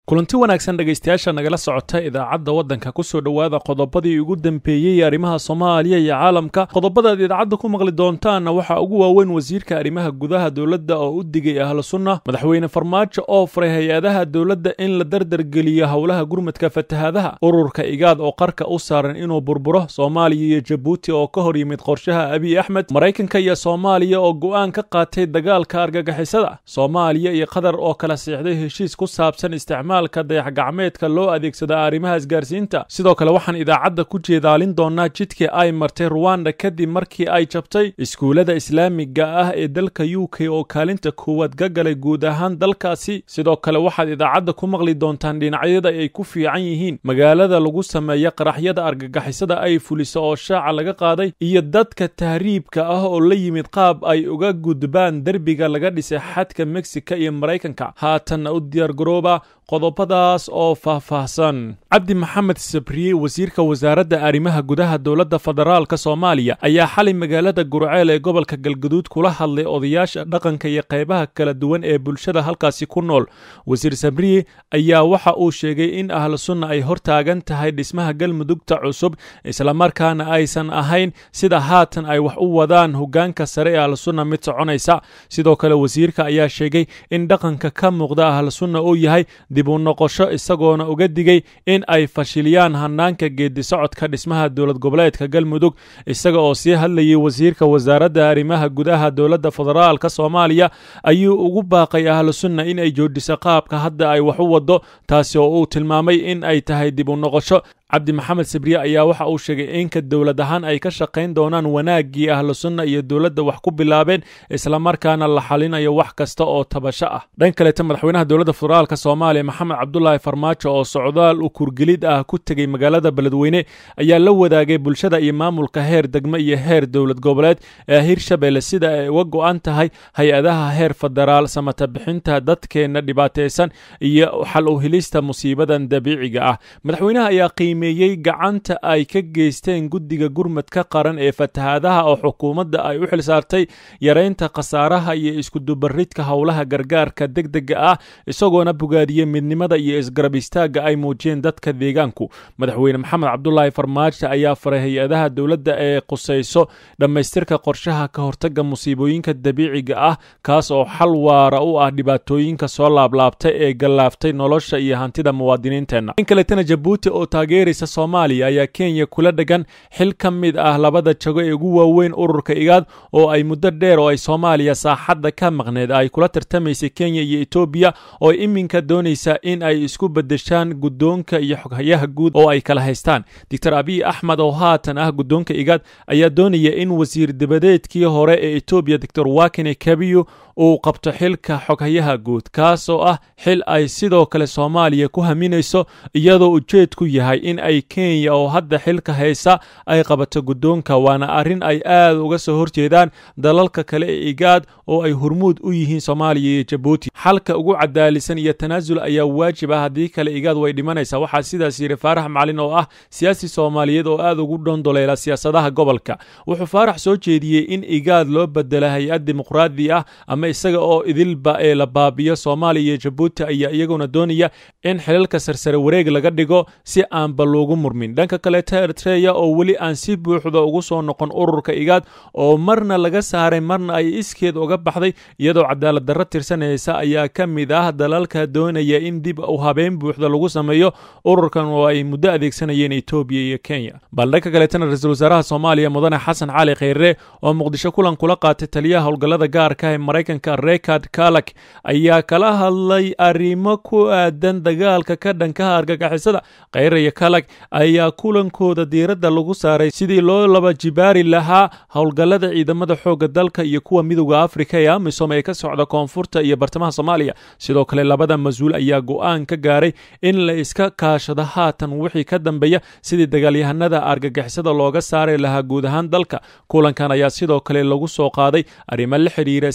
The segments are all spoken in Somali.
kulanti wanaagsan dhegaystayaasha nagala socota idaacadda waddanka kusoo dhowaada qodobadii ugu dambeeyey arrimaha soomaaliya iyo caalamka qodobadaad idaacadda ku maqli doontaanna waxaa ugu waaweyn wasiirka arrimaha gudaha dowladda oo u digay ahlu sunna madaxweyne farmaajo oo faray hay-adaha dowladda in la dardargeliyo howlaha gurmadka fatahaadaha ururka igaad oo qarka u saaran inuu burburo soomaaliya iyo jabuuti oo ka hor yimid qorshaha abiy axmed maraykanka iyo soomaaliya oo go'aan ka qaatay dagaalka argagixisada soomaaliya iyo qatar oo kala siixday heshiis ku saabsan isticmaal dayax gacmeedka loo adeegsada arrimaha isgaarsiinta sidoo kale waxaan idaacadda ku jeedaalin doonaa jidkii ay martay ruwanda kadib markii ay jabtay iskuullada islaamiga ah ee dalka u k oo kaalinta koowaad ka galay guud ahaan dalkaasi sidoo kale waxaad idaacadda ku maqli doontaan dhinacyada ay ku fiican yihiin magaalada lagu sameeya qaraxyada argagixisada ay fuliso oo shaaca laga qaaday iyo dadka tahriibka ah oo la yimid qaab ay uga gudbaan derbiga laga dhisay xadka mexica iyo maraykanka haatanna u diyaargarooba qodobadaas oo faahfaahsan cabdi maxamed sabriye wasiirka wasaaradda arrimaha gudaha dowladda federaalka soomaaliya ayaa xalay magaalada gurceel ee gobolka galgaduud kula hadlay odayaasha dhaqanka iyo qaybaha kala duwan ee bulshada halkaasi ku nool wasiir sabriye ayaa waxa uu sheegay in ahlu sunna ay hor taagan tahay dhismaha galmudugta cusub islamarkaana aysan ahayn sida haatan ay wax u wadaan hogaanka sare ee ahlu sunna mid soconaysa sidoo kale wasiirka ayaa sheegay in dhaqanka ka muuqda ahlu sunna uu yahay dib u noqosho isagoona uga digay in ay fashiliyaan hanaanka geedi socodka dhismaha dowlad goboleedka galmudug isaga oo sii hadlayay wasiirka wasaaradda arrimaha gudaha dowladda federaalka soomaaliya ayuu ugu baaqay ahlu sunna in ay joodhiso qaabka hadda ay wax u waddo taasi oo uu tilmaamay in ay tahay dib u noqosho cabdi maxamed sabriye ayaa waxa uu sheegay inka dowlad ahaan ay ka shaqayn doonaan wanaaggii ahlu sunna iyo dowladda wax ku bilaabeen islamarkaana la xalinayo wax kasta oo tabasho ah dhan kaleeta madaxweynaha dowladda federaalka soomaaliya maxamed cabdulaahi farmaajo oo socdaal u kurgelid ah ku tegey magaalada beledweyne ayaa la wadaagay bulshada iyo maamulka heer degme iyo heer dowlad goboleed ee hirshabelle sida ay uga go'an tahay hay-adaha heer federaal samata bixinta dadkeenna dhibaataysan iyo xal u helista musiibadan dabiiciga ah madaxweynaha ayaa qiimeeyey gacanta ay ka geysteen guddiga gurmadka qaran ee fatahaadaha oo xukuumadda ay u xilsaartay yaraynta khasaaraha iyo iskudubaridka howlaha gargaarka degdega ah isagoona bogaadiyey midnimada iyo isgarab istaagga ay muujiyeen dadka deegaanku madaxweyne maxamed cabdulaahi farmaajo ayaa faray hay-adaha dowladda ee qusayso dhammaystirka qorshaha ka hortagga musiibooyinka dabiiciga ah kaas oo xal waara u ah dhibaatooyinka soo laablaabtay ee gallaaftay nolosha iyo hantida muwaadiniinteenna in kaletana jabuuti oo taageeraysa soomaaliya ayaa kenya kula dhegan xil ka mid ah labada jago ee ugu waaweyn ururka igaad oo ay muddo dheer oo ay soomaaliya saaxadda ka maqneed ay kula tartamaysay kenya iyo etoobiya oo iminka doonaysa in ay isku beddeshaan guddoonka iyo xoghayaha guud oo ay kala haystaan doctor abiy axmed oo haatan ah guddoonka igaad ayaa doonaya in wasiir dabadeedkii hore ee etoobiya doctor wakine kabiyo uu qabto xilka xoghayaha guud kaas oo ah xil ay sidoo kale soomaaliya ku haminayso iyadoo ujeedku yahay in ay kenya oo hadda xilka haysa ay qabato guddoonka waana arrin ay aad uga soo horjeedaan dalalka kale ee igaad oo ay hormuud u yihiin soomaaliya iyo jabuuti xalka ugu cadaalisan iyo tanaasul ayaa waajib ah haddii kale igaad way dhimanaysaa waxaa sidaas yidhi faarax macalin oo ah siyaasi soomaaliyeed oo aad ugu dhondoleela siyaasadaha gobolka wuxuu faarax soo jeediyey in igaad loo bedela hay-ad dimuqraadi ah ama isaga oo idilba ee la baabiyo soomaaliya iyo jabuuti ayaa iyaguna doonaya in xilalka sarsare wareeg laga dhigo si aanba loogu murmin dhanka kaleeta eritreya oo weli aan si buuxda ugu soo noqon ururka igaad oo marna laga saaray marna ay iskeed uga baxday iyadoo cadaalad darro tirsanaysa ayaa ka mid ah dalalka doonaya in dib u habeen buuxda lagu sameeyo ururkan oo ay muddo adeegsanayeen etoobiya iyo kenya bal dhanka kaleetana ra-iisul wasaaraha soomaaliya mudane xasan cali kheyre oo muqdisho kulan kula qaatay taliyaha howlgallada gaarka ee maraykanka rekard kalak ayaa kala hadlay arrimo ku aadan dagaalka ka dhankaha argagixisada kheyre iyo kalak ayaa kulankooda diiradda lagu saaray sidii loo laba jibaari lahaa howlgallada ciidamada xoogga dalka iyo kuwa midowda afrika ee amisom ee ka socda koonfurta iyo bartamaha soomaaliya sidoo kale labada mas-uul ayaa go'aan ka gaaray in la iska kaashado haatan wixii ka dambeeya sidii dagaalyahanada argagixisada looga saari lahaa guud ahaan dalka kulankan ayaa sidoo kale lagu soo qaaday arrimo la xidhiira iskaashiga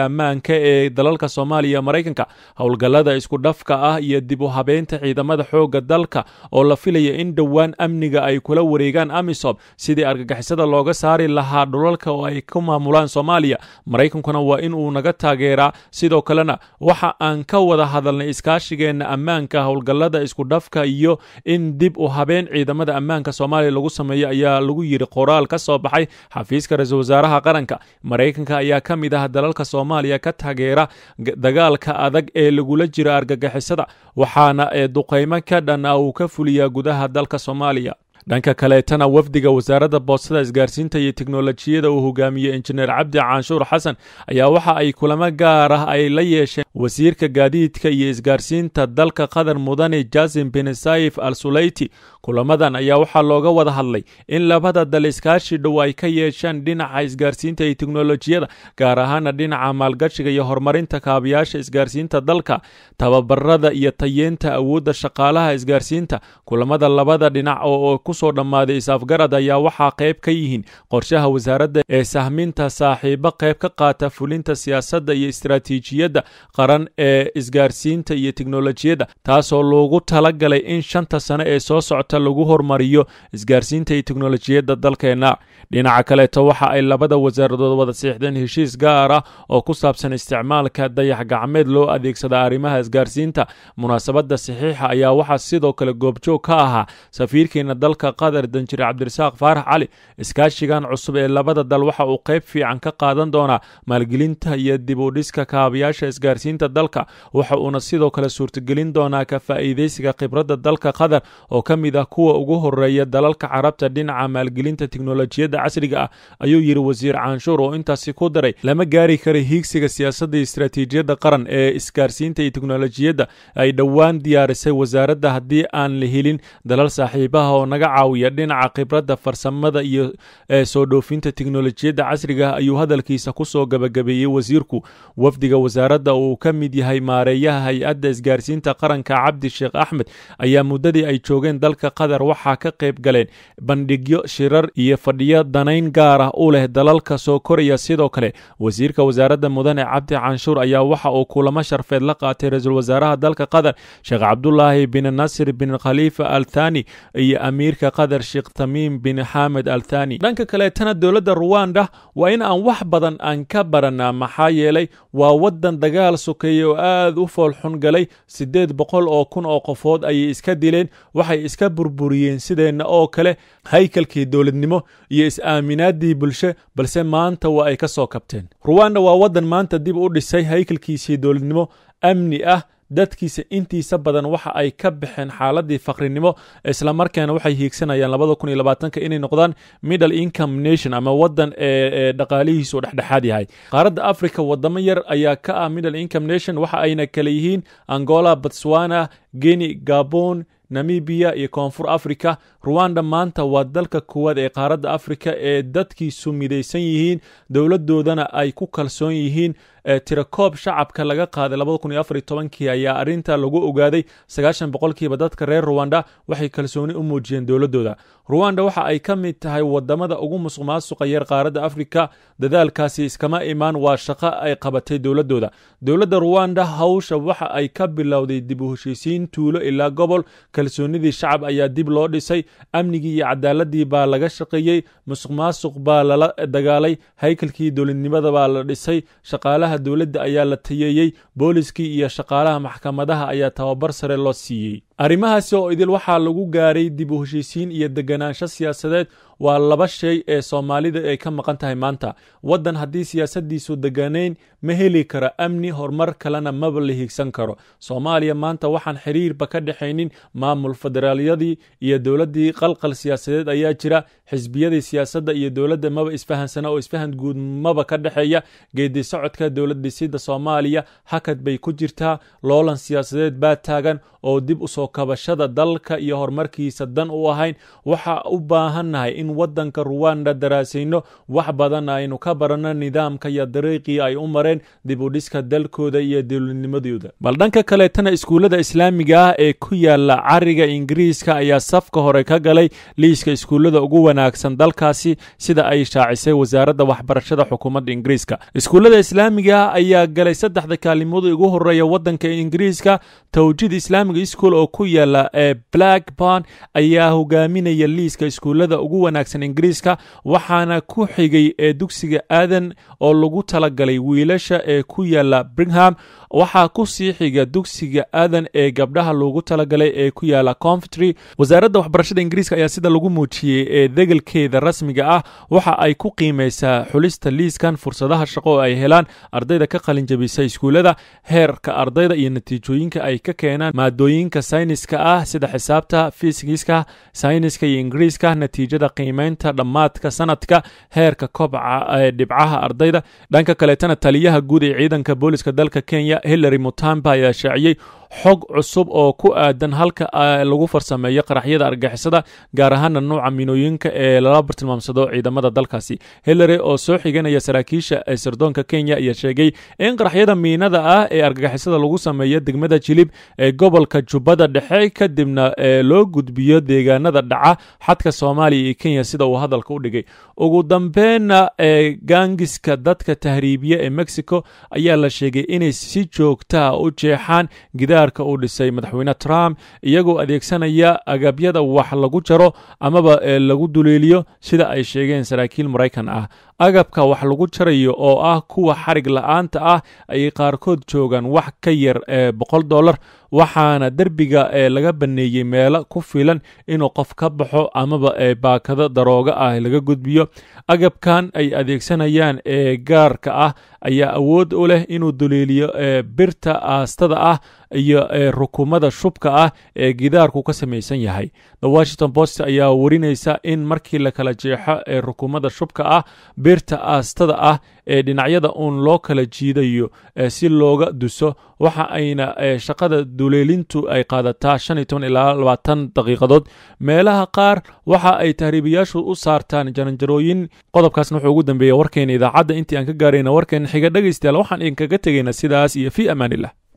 ammaanka ee dalalka soomaaliya iyo maraykanka howlgallada isku dhafka ah iyo dib u habeynta ciidamada xoogga dalka oo la filaya in dhowaan amniga ay kula wareegaan amisom sidii argagixisada looga saari lahaa dhulalka oo ay ku maamulaan soomaaliya maraykankuna waa in uu naga taageeraa sidoo kalena waxa aan ka wada hadalnay iskaashigeenna ammaanka howlgallada isku dhafka iyo in dib u habeen ciidamada ammaanka soomaaliya lagu sameeyo ayaa lagu yidhi qoraal ka soo baxay xafiiska ra-iisul wasaaraha qaranka maraykanka ayaa ka mid ah dalalka soomaaliya ka taageera dagaalka adag ee lagula jiro argagixisada waxaana ee duqaymo ka dhan ah uu ka fuliyaa gudaha dalka soomaaliya dhanka kaleetana wafdiga wasaaradda boostada isgaarsiinta iyo teknolojiyada uu hogaamiyey injineer cabdi canshuur xasan ayaa waxa ay kulamo gaar ah ay la yeesheen wasiirka gaadiidka iyo isgaarsiinta dalka qatar mudane jasim bin saif al sulayti kulamadan ayaa waxaa looga wada hadlay in labada dal iskaashi dhow ay ka yeeshaan dhinaca isgaarsiinta iyo teknolojiyada gaar ahaana dhinaca maalgashiga iyo horumarinta kaabayaasha isgaarsiinta dalka tababarada iyo tayeenta awoodda shaqaalaha isgaarsiinta kulamada labada dhinac oo kusoo dhammaaday is-afgarad ayaa waxaa qayb ka yihiin qorshaha wasaaradda ee sahminta saaxiibo qayb ka qaata fulinta siyaasadda iyo istaraatiijiyadda qaran ee isgaarsiinta iyo teknolojiyadda taasoo loogu talagalay in shanta sane ee soo socota lagu hormariyo isgaarsiinta iyo teknolojiyadda dalkeenna dhinaca kaleeto waxa ay labada wasaaradood wada siixdeen heshiis gaar ah oo ku saabsan isticmaalka dayax gacmeed loo adeegsada arrimaha isgaarsiinta munaasabadda saxiixa ayaa waxaa sidoo kale goobjoog ka ahaa safiirkeena dalka qatar danjire cabdirasaaq faarax cali iskaashigan cusub ee labada dal waxa uu qayb fiican ka qaadan doonaa maalgelinta iyo dib u dhiska kaabayaasha isgaarsiinta dalka waxa uuna sidoo kale suurtagelin doonaa ka faa'iidaysiga khibradda dalka qatar oo ka mid ah kuwa ugu horeeya dalalka carabta dhinaca maalgelinta teknolojiyadda casriga ah ayuu yidhi wasiir canshuur oo intaasi ku daray lama gaari kara hiigsiga siyaasadda iyo istaraatiijiyadda qaran ee isgaarsiinta iyo teknolojiyadda ay dhowaan diyaarisay wasaaradda haddii aan la helin dalal saaxiibaha oo naga caawiya dhinaca khibradda farsamada iyo soo dhoofinta teknolojiyadda casriga ah ayuu hadalkiisa kusoo gabagabeeyey wasiirku wafdiga wasaaradda uu ka mid yahay maareeyaha hay-adda isgaarsiinta qaranka cabdi sheekh axmed ayaa muddadii ay joogeen dalka qatar waxaa ka qayb galeen bandhigyo shirar iyo fadhiyo danayn gaar ah u leh dalalka soo koraya sidoo kale wasiirka wasaaradda mudane cabdi canshuur ayaa waxa uu kulamo sharfeed la qaatay ra-iisul wasaaraha dalka qatar sheekh cabdulaahi bin nasir bin khaliifa al thani iyo amiirka qatar sheekh tamiim bin xamed al thani dhanka kaleetana dowladda ruwanda waa in aan wax badan aan ka baranaa maxaa yeelay waa waddan dagaal sokeeye oo aad u foolxun galay siddeed boqol oo kun oo qofood ayay iska dileen waxay iska burburiyeen sideenna oo kale haykalkii dowladnimo iyo is-aaminaadii bulsho balse maanta waa ay ka soo kabteen ruwanda waa waddan maanta dib u dhisay haykalkiisii dowladnimo amni ah dadkiisa intiisa badan waxa ay ka baxeen xaaladii faqrinimo islamarkaana waxay hiigsanayaan labada kun iyo labaatanka inay noqdaan middle income nation ama waddan ee dhaqaalihiisu dhexdhexaad yahay qaaradda africa wadamo yar ayaa ka ah middle income nation waxa ayna kale yihiin angola botswana geni gabon namibiya iyo koonfur africa ruwanda maanta waa dalka koowaad ee qaaradda africa ee dadkiisu midaysan yihiin dowladoodana ay ku kalsoon yihiin tirakoob shacabka laga qaaday labada kun iyo afar iyo tobankii ayaa arrinta lagu ogaaday sagaashan boqolkiiba dadka reer ruwanda waxay kalsooni u muujiyeen dowladooda ruwanda waxa ay ka mid tahay wadamada ugu musuq maasuqa yar qaaradda africa dadaalkaasi iskama imaan waa shaqo ay qabatay dowladooda dowladda ruwanda hawsha waxa ay ka bilowday dib u heshiisiin tuulo ilaa gobol kalsoonidii shacab ayaa dib loo dhisay amnigii iyo cadaaladii baa laga shaqeeyey musuq maasuq baa lala dagaalay haykalkii dowladnimada baa la dhisay shaqaalaha dowladda ayaa la tayeeyey booliskii iyo shaqaalaha maxkamadaha ayaa tababar sare loo siiyey arrimahaasi oo idil waxaa lagu gaaray dib u heshiisiin iyo deganaansho siyaasadeed waa laba shay ee soomaalida ay ka maqan tahay maanta waddan haddii siyaasadiisu deganayn ma heli karo amni horumar kalena maba la hiigsan karo soomaaliya maanta waxaan xiriirba ka dhexaynin maamul federaalyadii iyo dowladdii qalqal siyaasadeed ayaa jira xisbiyadii siyaasadda iyo dowladda maba isfahansana oo isfahan guud maba ka dhexeeya geedi socodka dowlad dhisida soomaaliya hakad bay ku jirtaa loolan siyaasadeed baa taagan oo dib u soo soo kabashada dalka iyo horumarkiisa dan u ahayn waxa u baahannahay in waddanka ruwanda daraasayno wax badan aynu ka baranno nidaamka iyo dariiqii ay u mareen dib u dhiska dalkooda iyo dowladnimadooda bal dhanka kaleetana iskuullada islaamiga ah ee ku yaala cariga ingiriiska ayaa safka hore ka galay liiska iskuullada ugu wanaagsan dalkaasi sida ay shaacisay wasaaradda waxbarashada xukuumadda ingiriiska iskuullada islaamiga ah ayaa galay saddexda kaalimood ugu horeeya waddanka ingiriiska tawjid islaamiga school oo ku yaala ee blackburn ayaa hogaaminaya liiska iskuullada ugu wanaagsan ingiriiska waxaana ku xigay ee dugsiga aadan oo lagu talagalay wiilasha ee ku yaala bringham waxaa ku sii xiga dugsiga aadan ee gabdhaha loogu talagalay ee ku yaala confitry wasaaradda waxbarashada ingiriiska ayaa sida lagu muujiyey ee degelkeeda rasmiga ah waxa ay ku qiimaysaa xulista liiskan fursadaha shaqo oo ay helaan ardayda ka qalinjabisa iskuullada heerka ardayda iyo natiijooyinka ay ka keenaan maadooyinka sayniska ah sida xisaabta fisigiska sayniska iyo ingiriiska natiijada qiimaynta dhammaadka sanadka heerka kobca ee dhibcaha ardayda dhanka kaleetana taliyaha guud ee ciidanka booliska dalka kenya hillary mutamba ayaa shaaciyey xog cusub oo ku aadan halka lagu farsameeyo qaraxyada argixisada gaar ahaana nuuca minooyinka ee lala bartilmaamsado ciidamada dalkaasi hillary oo soo xiganaya saraakiisha ee sirdoonka kenya ayaa sheegay in qaraxyada miinada ah ee argagixisada lagu sameeyo degmada jilib ee gobolka jubbada dhexe kadibna ee loo gudbiyo deegaanada dhaca xadka soomaaliya iyo kenya sida uu hadalka u dhigay ugu dambeynna ee gaangiska dadka tahriibiya ee mexico ayaa la sheegay inay si joogtaa u jeexaan gidaarka uu dhisay madaxweyne trump iyagoo adeegsanaya agabyada wax lagu jaro amaba lagu duleeliyo sida ay sheegeen saraakiil maraykan ah agabka wax lagu jarayo oo ah kuwa xarig la-aanta ah ayay qaarkood joogaan wax ka yar ee boqol dollar waxaana derbiga ee laga baneeyey meelo ku filan inuu qof ka baxo amaba ee baakado darooga ah laga gudbiyo agabkan ay adeegsanayaan ee gaarka ah ayaa awood u leh inuu duleeliyo ee birta aastada ah iyo ee rukumada shubka ah ee gidaarku ka samaysan yahay the washington post ayaa warinaysa in markii la kala jeexo ee rukumada shubka ah birta aastada ah ee dhinacyada uun loo kala jiidayo si looga duso waxa ayna shaqada duleelintu ay qaadataa shan iyo toban ilaa labaatan daqiiqadood meelaha qaar waxa ay tahriibayaashu u saartaan jaranjarooyin qodobkaasna wuxuu ugu dambeeya warkeena idaacadda intii aan ka gaarayna warkeena xiga dhegaystayaal waxaan idinkaga tegaynaa sidaas iyo fii amaanillah